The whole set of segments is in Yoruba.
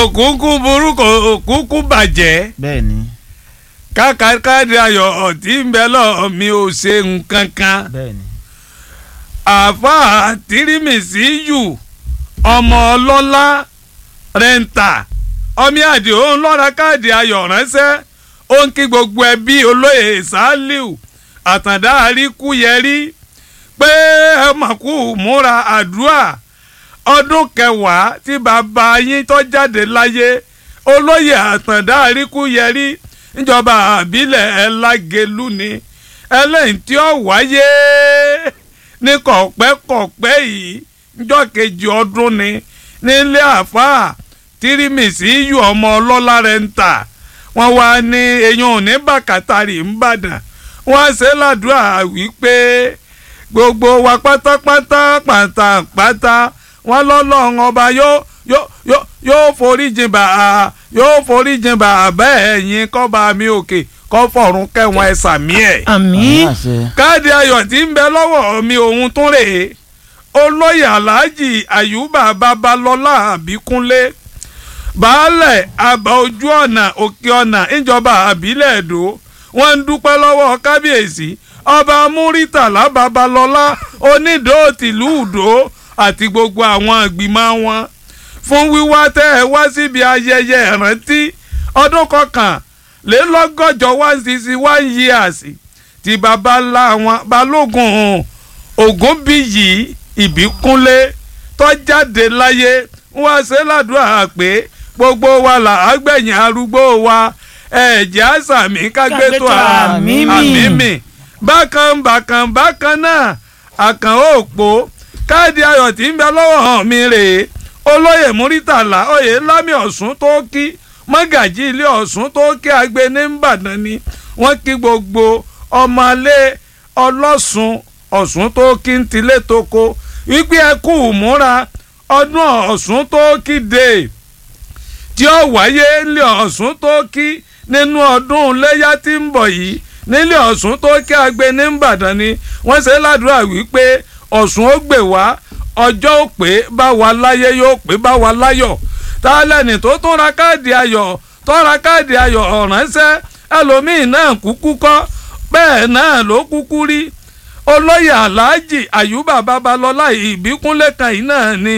òkúkú burúkú òkúkú bàjẹ́ bẹ́ẹ̀ ni kákàkàdé ayọ̀ ọ̀tí ń bẹ lọ́ọ̀ mi ò ṣe nǹkan kan bẹ́ẹ̀ ni àáfàá tírímìsì yù ọmọ ọlọ́lá rẹ́ńtà ọmí àdìo ń lọ́ra káàdì ayọ̀ ránṣẹ́ ó ń kí gbogbo ẹbí olóyè saliu àtàndá àríkúyẹrí pé ẹ mà kú múra àdúrà ọdún kẹwàá tí bàbá yín tó jáde láyé olóyè àtàndá àríkúyẹrí níjọba àbílẹ̀ ẹlágẹlú ni ẹlẹ́yìn tí ó wáyé ní kọ̀pẹ́kọ̀pẹ́ yìí níjọ́ kejì ọdún ni nílé àfáà tírímìsì yù ọmọ ọlọ́lá rẹ̀ ń tà wọ́n wá ní eyín òní bàkàtàrí ńbàdàn wọ́n ṣe ládùúrà wípé gbogbo wa pátápátá pátápátá wọ́n lọ́lọ́run ọba yóò yóò yóò yóò foríjìn bà á yóò foríjìn bà á bẹ́ẹ̀ yín kọ́ba mi òkè kọ́ fọ̀run kẹwọn ẹ̀ sàmí ẹ̀ àmín àṣẹ káàdì ayọ̀ tí ń bẹ lọ́wọ́ mi òun tún rèé olóyè aláàjì àyùbá babalọ́lá àbíkúnlé baálẹ̀ àbá ojú ọ̀nà òkè ọ̀nà ìjọba àbílẹ̀ èdò wọ́n ń dúpẹ́ lọ́wọ́ kábíyèsí ọba múrítàlá babalọ́lá onídòó tìlú ìdó àti gbogbo àwọn ìgbìmọ̀ wọn fún wíwá tẹ́ ẹ wá síbi ayẹyẹ ìrántí ọdún kọkànlélọ́gọ́jọ one sixty one years tí baba ńlá wọn balógun ògúnbíyì ìbíkúnlé tó jáde láyé wọ́n ṣe ládùúrà pé gbogbo wa là á gbẹ̀yìn arúgbó wa ẹ̀jẹ̀ àṣàmì kágbétò àmín mi. àmìmì bákan bákan bákan náà àkàn òpó káàdì ayọ̀ tí ń bẹ lọ́wọ́ hàn mí rèé olóyè múrítàlá oyè lámì ọ̀sùn tó kí mọ́gàjí ilé ọ̀sùn tó kí agbe ní ìbàdàn ni wọ́n kí gbogbo ọmọlé ọlọ́sùn ọ̀sùn tó kí ń tilé toko wípé ẹ kú múra ọdún ọ̀sùn tó kí dé tí ó wáyé nílé ọ̀sùn tó kí nínú ọdún iléyà tí ń bọ̀ yìí nílé ọ̀sùn tó kí agbe ní ìbàdàn ni wọ́n ṣe ládùúrà wípé ọ̀sùn ó gbè wá ọjọ́ ó pé bá wa láyé yóò pé bá wa láyọ̀ tálẹ́nì tó tún ra káàdì ayọ̀ tó ra káàdì ayọ̀ ọ̀ránṣẹ́ ẹlòmíín náà kúkú kọ́ bẹ́ẹ̀ náà ló kúkú rí olóyè aláàjì àyùbá babalọ́lá ìbíkúnlé kan yìí náà ni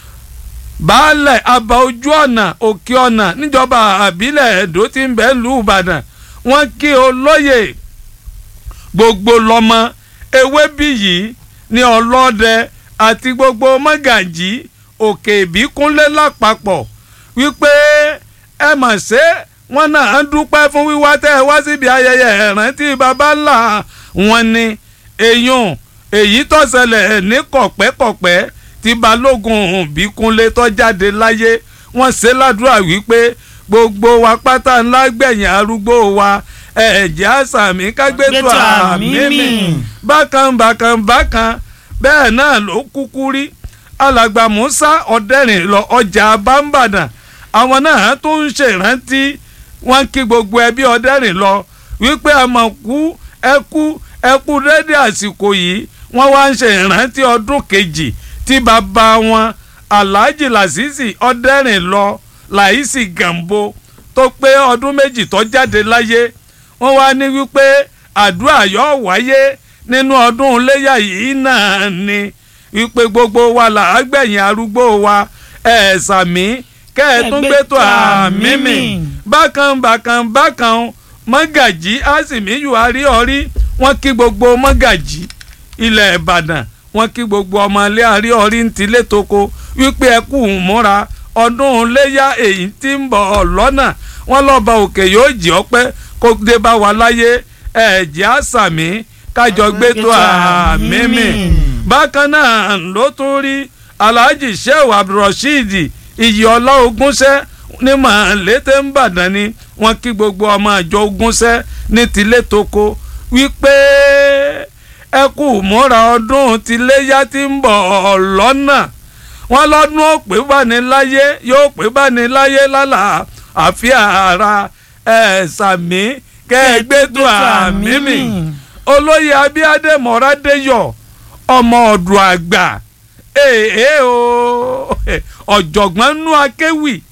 baálẹ̀ àbá ojú ọ̀nà òkè ọ̀nà níjọba àbílẹ̀ ẹ̀dó tí ń bẹ lù ìbàdàn wọ́n kí olóyè gbogbo lọ́mọ ewé bí yìí ní ọlọ́dẹ àti gbogbo mọ́gàjì òkè ìbíkúnlé lápapọ̀ wípé ẹ mọ̀ ṣe wọn náà ń dúpẹ́ fún wíwá tẹ́ ẹ wá síbi ayẹyẹ ìrántí baba ńlá wọn ni èèyàn èyí tó ṣẹlẹ̀ ní kọ̀pẹ́kọ̀pẹ́ tí balógun bíkúnlé tó jáde láyé wọ́n ṣe ládùúrà wípé gbogbo wa pátá ńlá gbẹ̀yìn arúgbó wa ẹ̀jẹ̀ àṣàmì kágbétò àmìmì bákan bákan bákan bẹ́ẹ̀ náà ló kúkú rí alàgbà musa ọ̀dẹ́rìn lọ ọjà bámbàdàn àwọn náà tó ń ṣèrántí wọn kí gbogbo ẹbí ọ̀dẹ́rìn lọ wípé àmọ̀ kú ẹkú ẹkú dédé àsìkò yìí wọ́n wá ń ṣe ìrántí ọdún kejì tí bàbá wọn alhaji lasisi ọ̀dẹ́rìn lọ láìsí gàmbó tó pé ọdún méjì tó jáde láyé wọ́n wá ní wípé àdúrà yóò wáyé nínú ọdún iléyà yìí náà ni wípé gbogbo wa là á gbẹ̀yìn arúgbó wa ẹ̀ sàmí kẹ́ ẹ̀ tún gbé tó àmì mi bákan bákan bákan mọ́gàjí àsìmíyù àríọ̀rí wọ́n kí gbogbo mọ́gàjí ilẹ̀ ìbàdàn wọ́n kí gbogbo ọmọlé àríọ̀rí ń tilé toko wípé ẹ kú múra ọdún iléyà èyí tí ń bọ̀ lọ́nà wọ́n lọ́ba òkè yóò jí ọpẹ́ kó dé bá wa láyé ẹ̀jẹ̀ àsàmì kájọ gbé tó àmì mi bákan náà ló tún rí alhaji shehu abdulrasheed iyọlá ogúnṣẹ́ ní màlété ńbàdàn ni wọ́n kí gbogbo ọmọ àjọ ogúnṣẹ́ ní tilé toko wípé ẹ kú múra ọdún tiléyá tí ń bọ̀ lọ́nà wọ́n lọ́dún ó pé bá ní láyé yóò pé bá ní láyé lálà àfíà ara ẹ̀ sàmí kẹ́ẹ̀gbẹ́tò àmì mi olóyè abíádé mọ́rádéyọ̀ ọmọ ọ̀dùn àgbà èèyàn o ọ̀jọ̀gbọ́n nú akéwì